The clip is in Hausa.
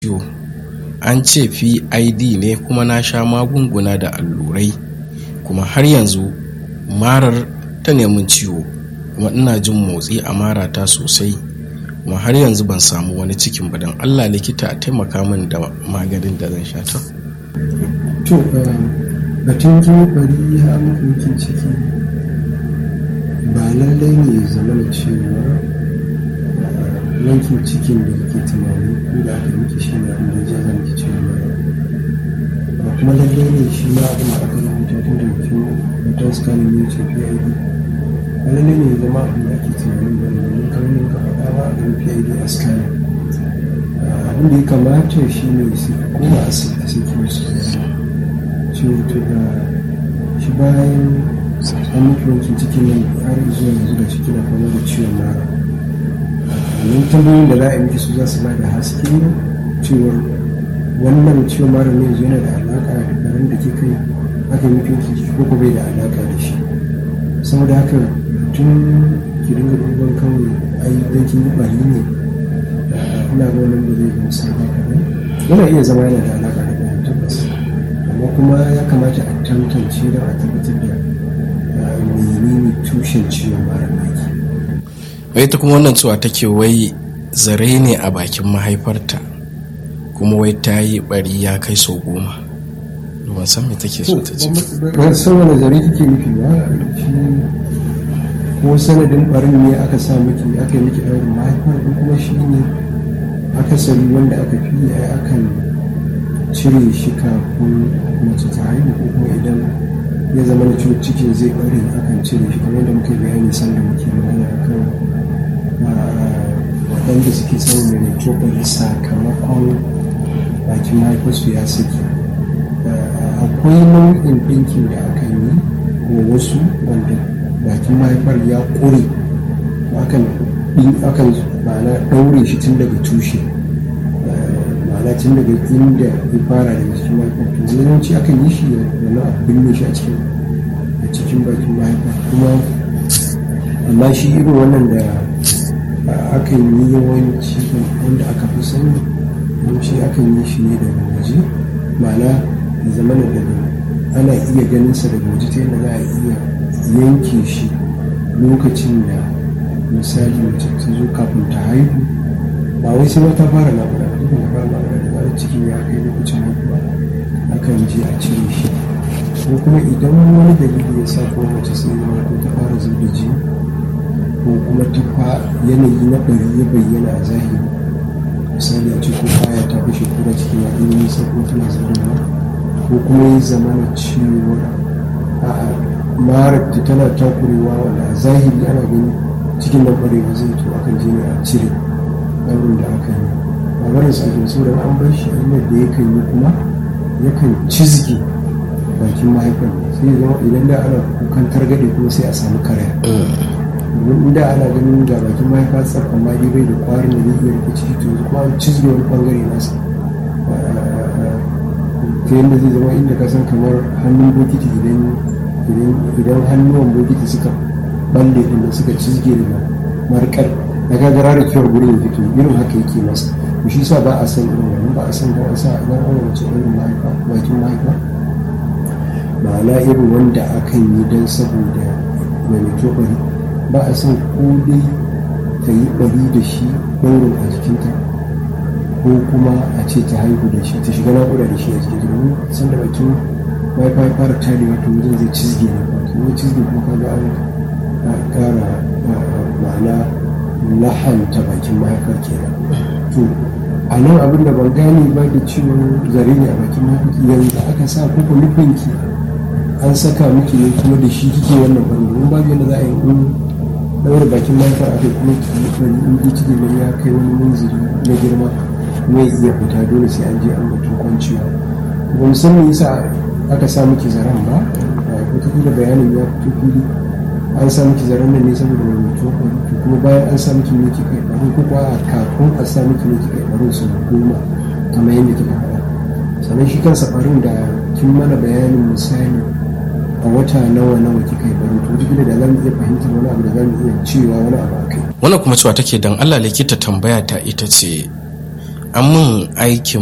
ciwo an ce pid ne kuma na sha magunguna da allurai kuma har yanzu marar ta nemin ciwo kuma ina jin motsi a marata sosai kuma har yanzu ban samu wani cikin ba don allah likita a taimaka min da maganin da zan sha ta to batun jini bari ya mafi ciki ba lallai ne ya zama da cewa yankin cikin da kake tunani ko da aka miki shi ne abin da ya jaza miki ciwon ba kuma lallai ne shi ma abin da aka rubuta tun da mutum mutum scanning ne ce PID ba lallai ne ya zama abin da ake tunanin ba ne domin kamar ka faɗa ba a ganin PID a scanning abin da ya kamata shi ne su koma asibiti sai kuma su ciwo to da shi bayan an mutu wancan cikin nan har zuwa yanzu da ciki na fama da ciwon mara wannan tambayoyin da za a yi miki su za su ba da haske cewar wannan ciwon mara ne yanzu yana da alaƙa da garin da ke kai aka yi miki ciki ko ko bai da alaƙa da shi saboda haka tun ki dinga duban kawai ai dan kin yi bari ne ina ga wannan ba zai gamsar ba kaɗai yana iya zama yana da alaƙa da ɗaya tabbas amma kuma ya kamata a tantance da a tabbatar da menene tushen ciwon mara naki wai ta kuma wannan cewa take wai zare ne a bakin mahaifarta kuma wai ta yi bari ya kai sau goma ban san me take so ta ce ban san wani zare kike nufi ba shi ko sanadin barin ne aka sa miki aka yi miki ɗaurin mahaifar ko kuma shi ne akasari wanda aka fi ai akan cire shi kafin mace ta haihu ko kuma idan ya zama da ciwon cikin zai bare akan cire shi kamar da muke bayani sanda muke magana akan waɗanda suke samun mai sakamakon bakin mahaifarsu ya saki akwai nau'in ɗinkin da aka yi wa wasu wanda bakin mahaifar ya ƙure akan akan ma'ana ɗaure shi tun daga tushe ma'ana tun daga inda ya fara daga cikin mahaifar to yawanci akan yi shi wannan abu binne shi a cikin a cikin bakin mahaifar kuma amma shi irin wannan da aka yi yawanci wanda aka fi sani yawanci akan yi shi ne daga waje ma'ana ya zama da daga ana iya ganin sa daga waje ta yadda za a iya yanke shi lokacin da misali mace ta zo kafin ta haihu ba wai sai ta fara naƙuda ba duk da fara naƙuda da zarar cikin ya kai lokacin haihuwa akan je a cire shi ko kuma idan wani dalili ya sa ko mace sai ya ko ta fara zuba jini ko kuma ta fa yanayi na bari ya bayyana a zahiri misali a ce ko baya ta fashe kura cikin ya ɗan nisa ko tana zubarwa ko kuma ya zama na cewa a'a marar ta tana takurewa wanda a zahiri ana gani cikin nan ƙwarewa zai to akan je ne a cire ɗaurin da aka yi ba barin sa ake so an bar shi hanyar da yakan yi kuma yakan cizge bakin mahaifar sai ya zama idan da ana kukan targaɗe kuma sai a samu karaya domin inda ana ganin ga bakin mahaifa tsar amma dai bai da kwarin da zai iya rike ciki to kuma an cizge wani bangare nasa ta yadda zai zama inda ka san kamar hannun bokiti idan idan hannuwan bokiti suka balle din suka cizge daga markar da ka gara da kyau gurin fito irin haka yake masa to shi sa ba a san irin wannan ba a san ba a sa idan an wace irin mahaifa bakin mahaifa ma'ana irin wanda akan yi don saboda mai bari ba a san ko dai ta yi bari da shi ɗaurin a jikinta ko kuma a ce ta haihu da shi ta shiga naƙuda da shi a jikin domin sanda bakin mahaifa ya fara tarewa to wajen zai cizge ne wato wani cizge kuma kaga an ƙara ma'ana lahanta bakin mahaifar kenan to a nan abin da ban gane ba da ciwon zare ne a bakin mahaifar yanzu aka sa kuka nufinki an saka miki ne kuma da shi kike wannan bari domin babu yadda za a yi in daura bakin mahaifar aka kuma ki bari in ji ciki ne ya kai wani munziri na girma kuma ya iya fita dole sai an je an mutum kwanciya ba musamman yasa aka sa miki zaren ba wataƙila bayanin ya fito fili an sa miki zaren nan ne saboda mai mutuwa to kuma bayan an sa miki miki kai baro ko kuwa kafin a sa miki miki kai baro su goma kamar yadda kika faɗa sannan shi kansa barin da kin mana bayanin misali a wata nawa nawa kika yi baro to wataƙila da za mu iya fahimtar wani abu da za mu iya cewa wani abu a kai wannan kuma cewa take dan Allah likita tambaya ta ita ce an min aikin